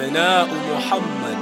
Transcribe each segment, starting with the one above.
أبناء محمد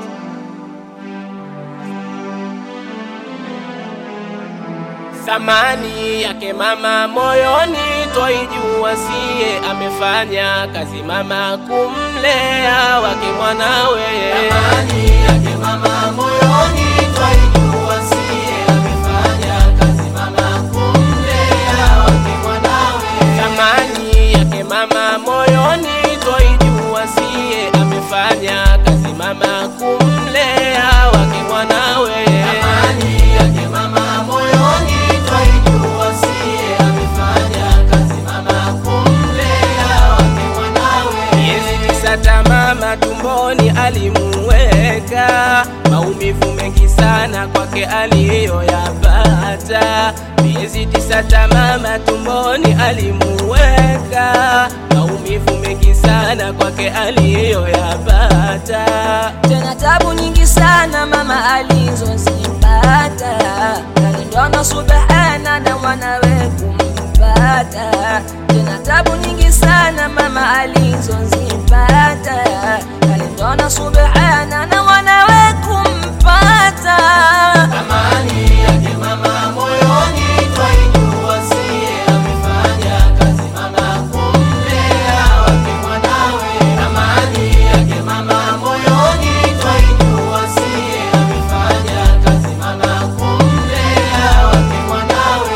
Thamani yake mama moyoni twaijua, siye amefanya kazi mama kumlea wake mwanawe. Thamani yake mama moyoni twaijua, siye amefanya kazi mama kumlea wake mwanawe. Thamani yake mama moyoni twaijua, siye amefanya kazi mama kumlea wake mwanawe. Thamani yake mama moyoni twaijua, siye amefanya kazi mama kumlea wake mwanawe. Miezi tisa tamama tumboni alimuweka, maumivu mengi sana kwake aliyoyapata. Miezi tisa tamama tumboni alimuweka, maumivu mengi sana kwake aliyoyapata. tena tabu nyingi sana mama alizozipata, kalindwa na subhana na mwanawe kumpata. Tena tabu nyingi sana mama alizozipata, kalindwa na subhana na mwanawe kumpata. Thamani yake mama moyoni twaijua, siye amefanya kazi mama kumlea wake mwanawe. Thamani yake mama moyoni twaijua, siye amefanya kazi mama kumlea wake mwanawe.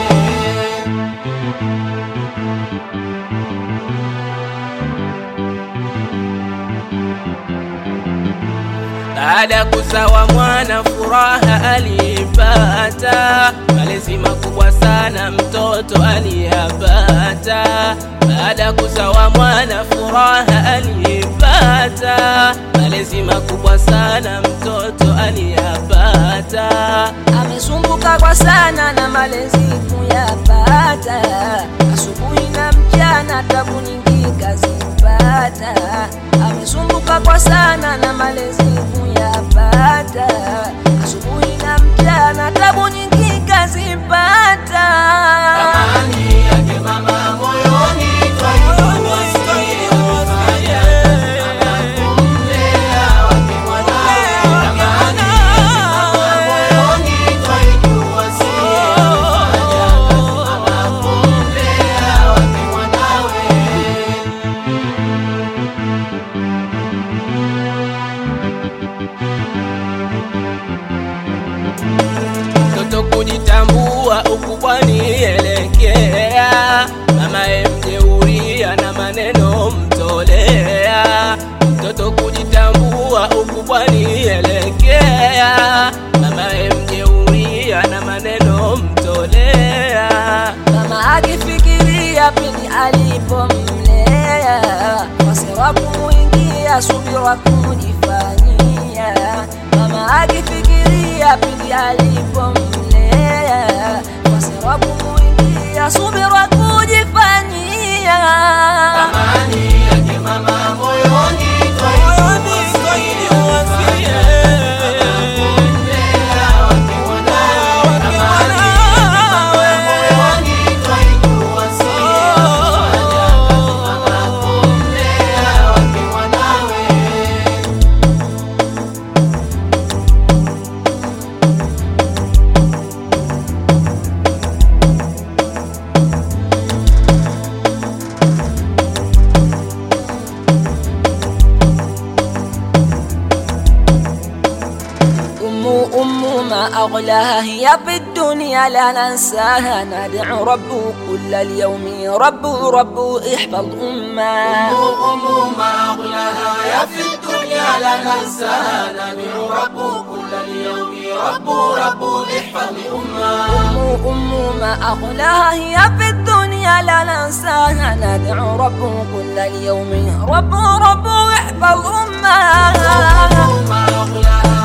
Baada ya kuzawa mwana furaha alipata, malezi makubwa sana mtoto aliyapata. Baada ya kuzawa mwana furaha alipata, malezi makubwa sana mtoto aliyapata. amesumbuka kwa sana na malezi kuyapata, asubuhi na mchana tabu nyingi kazipata. Amesumbuka kwa sana na malezi kuyapata, asubuhi na mchana tabu nyingi kazipata. Thamani yake mama moyoni twaijua, siye amefanya kazi mama kumlea wake mwanawe. Thamani yake mama moyoni twaijua, siye amefanya kazi mama kumlea wake mwanawe. Mtoto kujitambua ukubwani elekea, mamaye mjeuria na maneno mtolea. Mtoto kujitambua ukubwani elekea, mamaye mjeuria na maneno mtolea. Mama akifikiria pindi alipomlea, wasira kumuingia, subira kujifanyia. Mama akifikiria pindi alipomlea, wasira kumuingia, subira kujifanyia. Thamani yake mama moyoni twaijua, siye amefanya kazi mama kumlea wake mwanawe. Thamani yake mama moyoni twaijua, siye amefanya kazi mama kumlea wake mwanawe. أم أم ما أغلاها هي في الدنيا لا ننساها ندعو رب كل اليوم رب رب احفظ أمه أم ما أغلاها يا في الدنيا لا ننساها ندعو رب كل اليوم رب رب احفظ أمه أم أم ما أغلاها هي في الدنيا لا ننساها ندعو رب كل اليوم رب رب احفظ أمها أم ما أغلاها